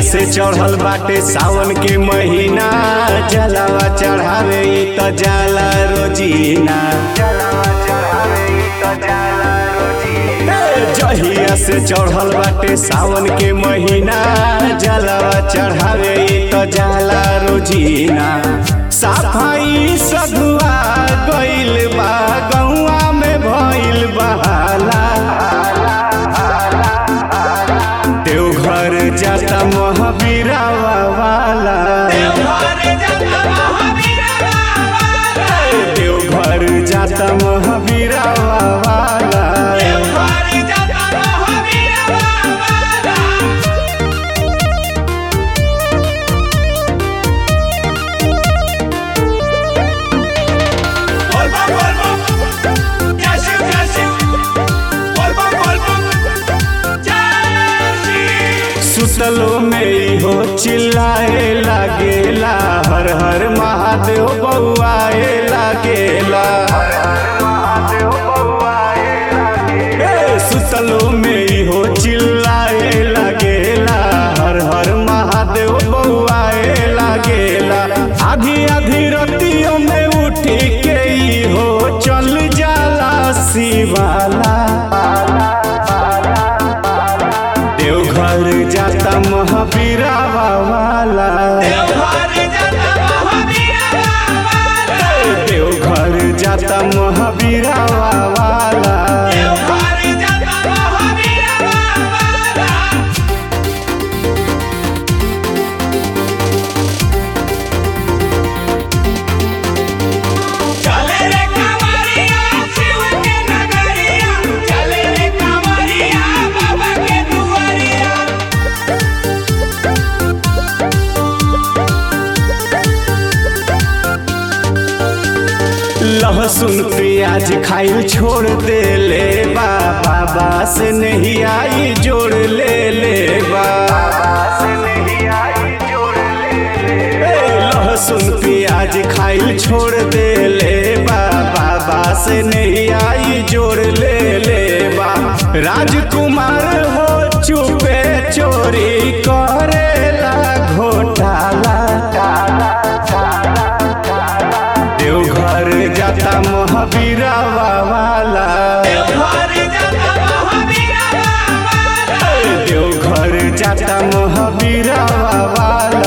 से चढ़ल बाटे सावन के महीना जलावा चढ़ावे इ त जाला रोजीना ए, जहिया से चढ़ल बाटे सावन के महीना जलावा चढ़ावे इ त जाला रोजीना साफाई सधुआ गइल बा गौआ में भइल बहाला देवघर जाता महावीरावा वाला देवघर जाता महावीरावा वाला सुतलो में इहो चिल्लाए लागेला हर हर महादेव बउआए लागेला ए, सुतलो में इहो चिल्लाए लागेला हर हर महादेव बउआए लागेला आधी आधी रतियों में उठी के इहो चल जाला शिवाला देवघर जाता महावीरावा वाला देवघर जाता महावीरावा वाला चले रे कांवरिया शिव के नगरिया चले रे कांवरिया बाबा के दुआरिया लहसुन प्याज खाइल छोड़ दे ले बा बाबा से नहीं आई जोड़ ले ले बा ए, लहसुन प्याज खाइल छोड़ दे ले बा बाबा से नहीं आई जोड़ ले ले बा राजकुमार हो चुपे चोरी करेला घोटाला देवघर जाता महावीरावा वाला घर जाता महावीरा बाबा देवघर जाता महावीरावा वाला